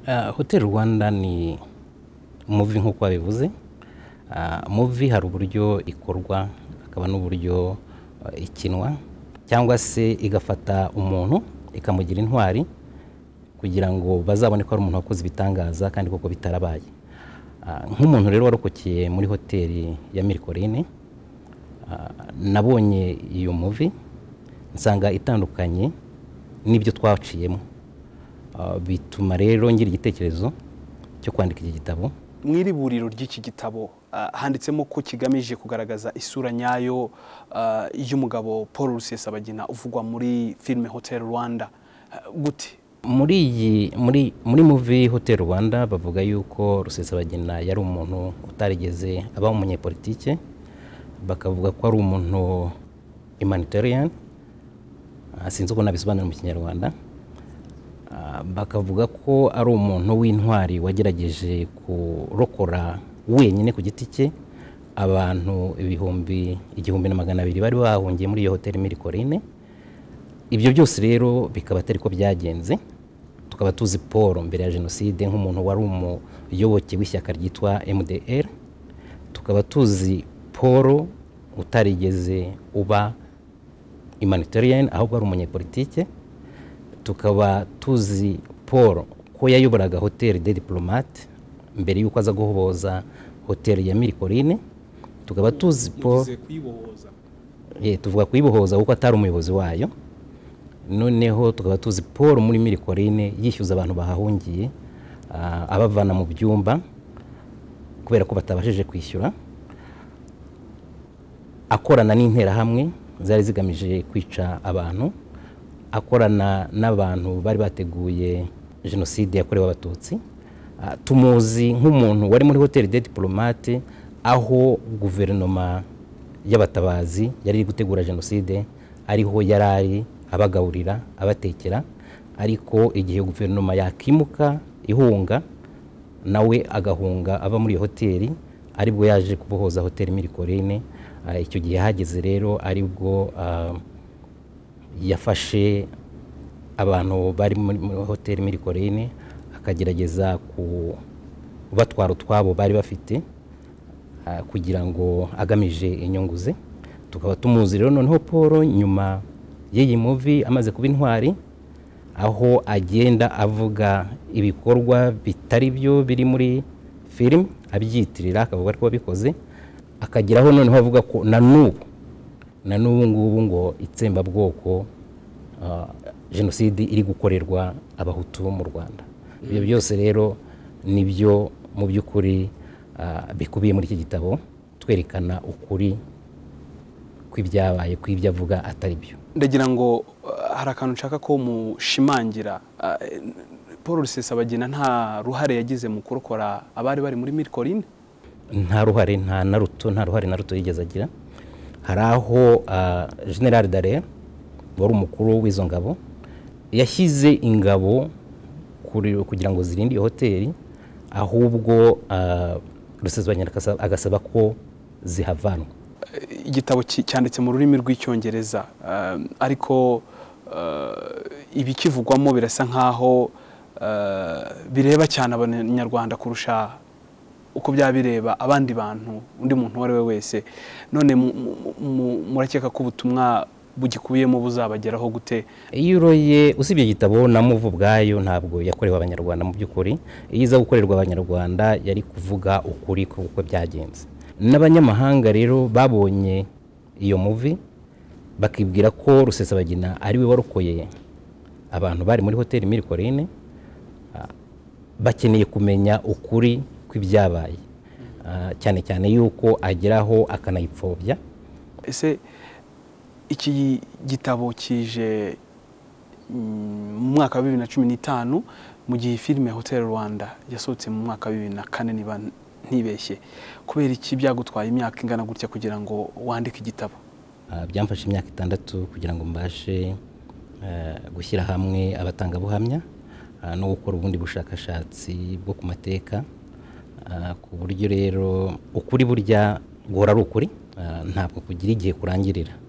Ah, Hotel Rwanda ni muvi nk'uko babivuze Ah, muvi hari uburyo ikorwa hakaba n'uburyo ah, ikinwa cyangwa se igafata umuntu ikamugira intwari kugira ngo bazabone ko ari umuntu wakoze ibitangaza kandi koko bitarabaye Ah, nk'umuntu rero warokokiye muri hoteli ya Mirikorine ah, nabonye iyo muvi nsanga itandukanye n'ibyo twaciyemo Ah, bituma rero ngira igitekerezo cyo kwandika iki gitabo mu iri buriro ry'iki gitabo ah, handitsemo ko kigamije kugaragaza isura nyayo ah, y'umugabo paul rusesabagina uvugwa muri filime hotel rwanda Ah, gute muri iyi muri muri muvi hotel rwanda bavuga yuko rusesabagina yari umuntu utarigeze aba umunyepolitike bakavuga ko ari umuntu humanitarian Ah, sinzi uko nabisobanura mu kinyarwanda Ah, bakavuga ko ari umuntu w'intwari wagerageje kurokora wenyine ku giti cye abantu ibihumbi igihumbi na magana abiri bari bahungiye muri iyo hoteli Mirikorine ibyo byose rero bikaba atari ko byagenze tukaba tuzi paul mbere ya jenoside nk'umuntu wari umuyoboke w'ishyaka ryitwa mdr tukaba tuzi paul utarigeze uba humanitarian ahubwo ari umunyepolitike tukaba tuzi paul ko yayoboraga hoteli de diplomate mbere y'uko aza guhoboza hoteli ya mirikorine tukaba tuzi paul Eh, tuvuga kuyibohoza kuko atari umuyobozi wayo noneho tukaba tuzi paul muri mirikorine yishyuza abantu bahahungiye ah, abavana mu byumba kubera ko batabashije kwishyura akorana n'interahamwe zari zigamije kwica abantu akorana n'abantu bari bateguye jenoside yakorewe abatutsi Ah, tumuzi nk'umuntu wari muri hoteli de diplomate aho guverinoma y'abatabazi yari iri gutegura jenoside ariho yari ari abagaburira abatekera ariko igihe guverinoma yakimuka ihunga nawe agahunga ava muri iyo hoteli aribwo yaje kubohoza hoteli mirikorine Ah, icyo gihe hageze rero aribwo ah, yafashe abantu bari muri muri hoteli mirikorine akagerageza kubatwara utwabo bari bafite ah, kugira ngo agamije inyungu ze tukaba tumuzi rero noneho paul nyuma y'iyi muvi amaze kuba intwari aho agenda avuga ibikorwa bitari byo biri muri filime abyitirira akavuga ko babikoze akageraho noneho avuga ko na n'ubu na n'ubu ngubu ngo itsembabwoko ah, jenoside iri gukorerwa abahutu mu rwanda ibyo byose rero ni byo mu by'ukuri ah, bikubiye muri iki gitabo twerekana ukuri kw'ibyabaye kw'ibyo avuga atari byo ndagira ngo ah, hari akantu nshaka ko mushimangira Ah, eh, paul rusesabagina nta ruhare yagize mu kurokora abari bari muri mirikorine nta ruhare nta na ruto nta ruhare na ruto yigeze agira hari aho ah, general dare wari umukuru w'izo ngabo yashyize ingabo kuri- kugira ngo zirinde iyo hoteli ahubwo ah, rusesabagina akasa- agasaba ko zihavanwa Eh, igitabo ki- cyanditse mu rurimi rw'icyongereza Ah, ariko ah, ibikivugwamo birasa nk'aho ah, bireba cyane abanyarwanda kurusha uko byaba bireba abandi bantu undi muntu uwo ari we wese none mu- mu- mu- murakeka ko ubutumwa bugikubiyemo buzabageraho gute iyo uroye usibye igitabo na muvu ubwayo ntabwo yakorewe abanyarwanda mu by'ukuri iyo iza gukorerwa abanyarwanda yari kuvuga ukuri kuko byagenze n'abanyamahanga rero babonye iyo muvi bakibwira ko rusesabagina ari we warokoye abantu bari muri hoteli mirikorine bakeneye kumenya ukuri kw'ibyabaye Ah, cyane cyane yuko ageraho akanayipfobya ese iki gitabo kije mm, mu mwaka wa bibiri na cumi n'itanu mu gihe filime hotel rwanda yasohotse mu mwaka wa bibiri na kane niba ntibeshye kubera iki byagutwaye imyaka ingana gutya kugira ngo wandike igitabo Ah, byamfashe imyaka itandatu kugira ngo mbashe eh, gushyira hamwe abatangabuhamya ah, no gukora ubundi bushakashatsi bwo ku mateka Ah, ku buryo rero ukuri burya guhora ari ukuri Ah, ntabwo kugira igihe kurangirira